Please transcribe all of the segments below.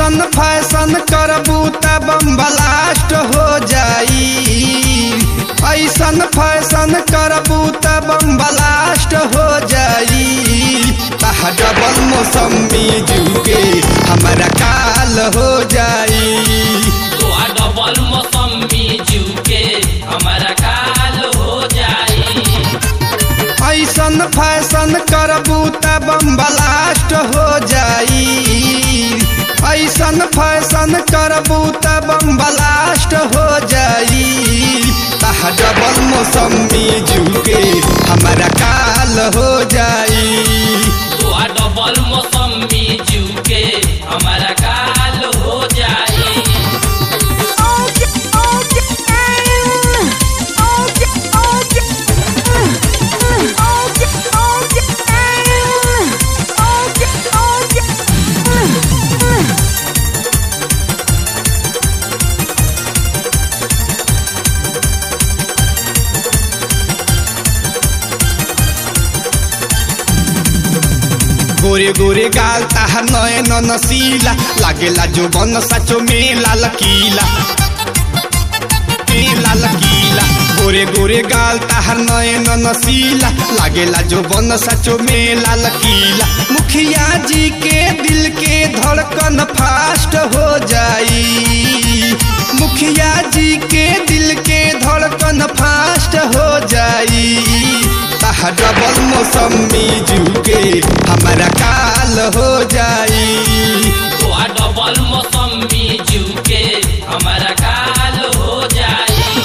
ऐसन फैशन करबू त बम ब्लास्ट हो जाई ऐसन फैशन करबू त बम ब्लास्ट हो जाई तहा डबल मौसमी जुके हमारा काल हो जाई तो आ डबल मौसमी जीव के हमारा काल हो जाई ऐसन फैशन करबू त बम ब्लास्ट हो जाई ऐसन फैशन करबू त बम ब्लास्ट हो जाई तहा डबल मौसमी जुके हमारा काल हो जाई तो आ डबल मौसमी जीव के हमारा काल हो जाई गोरे गोरे गाल ताहा नयन नसीला लागेला जो बन साचो मेला लकीला मेला लकीला गोरे गोरे गाल ताहा नयन नसीला लागेला जो बन साचो मेला लकीला मुखिया जी के दिल के धड़कन फास्ट हो जाई मुखिया जी के दिल के धड़कन फास्ट हो जाई ताहा डबल मौसमी जुके हमारा काल हो जाई तो आ डबल मौसमी जीव के हमारा काल हो जाई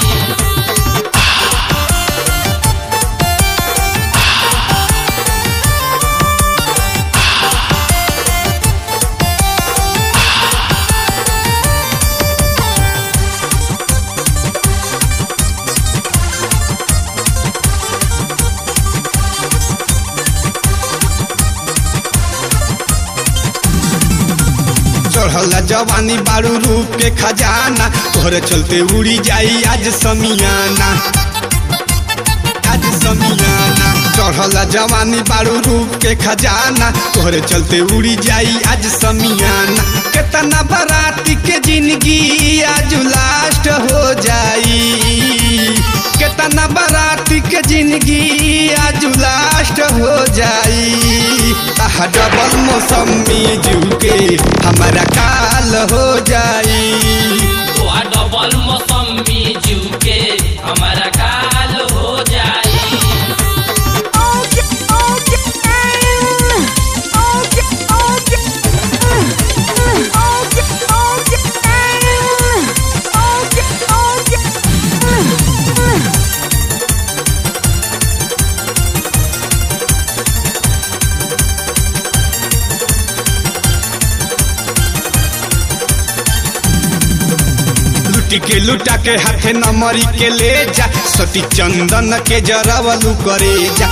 चढ़ल जवानी बारू रूप के खजाना तोहरे चलते उड़ी जाई आज समियाना आज समियाना चढ़ल जवानी बारू रूप के खजाना तोहरे चलते उड़ी जाई आज समियाना केतना बराती के जिंदगी आज लास्ट हो जाई केतना बराती के जिंदगी आज लास्ट हो जाई आहा डबल मौसमी जुके हमारा काल हो जाई तो आ डबल मौसमी जीव के हमारा काल हो जाई लुटी के लुटा के हाथे नमरी के ले जा सती चंदन के जरावलू करे जा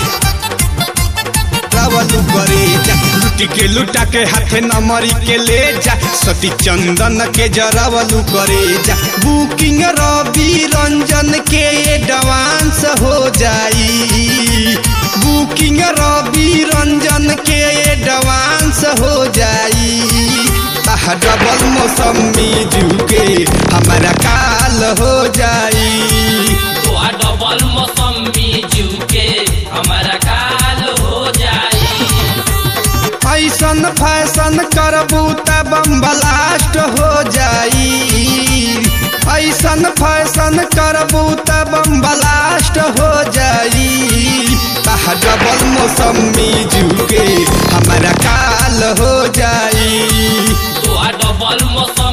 रावलू करे जा लुटी के लुटा के हाथे नमरी के ले जा सती चंदन के जरावलू करे जा बुकिंग रवि रंजन के एडवांस हो जाई बुकिंग रवि रंजन के एडवांस हो जाई आहा डबल मौसमी जुके हमारा काल हो जाई तो आ डबल मौसमी जीव के हमारा काल हो जाई ऐसन फैशन करबू त बम ब्लास्ट हो जाई ऐसन फैशन करबू त बम ब्लास्ट हो जाई आहा डबल मौसमी जुके हमारा काल हो जाई तो आ डबल मौसमी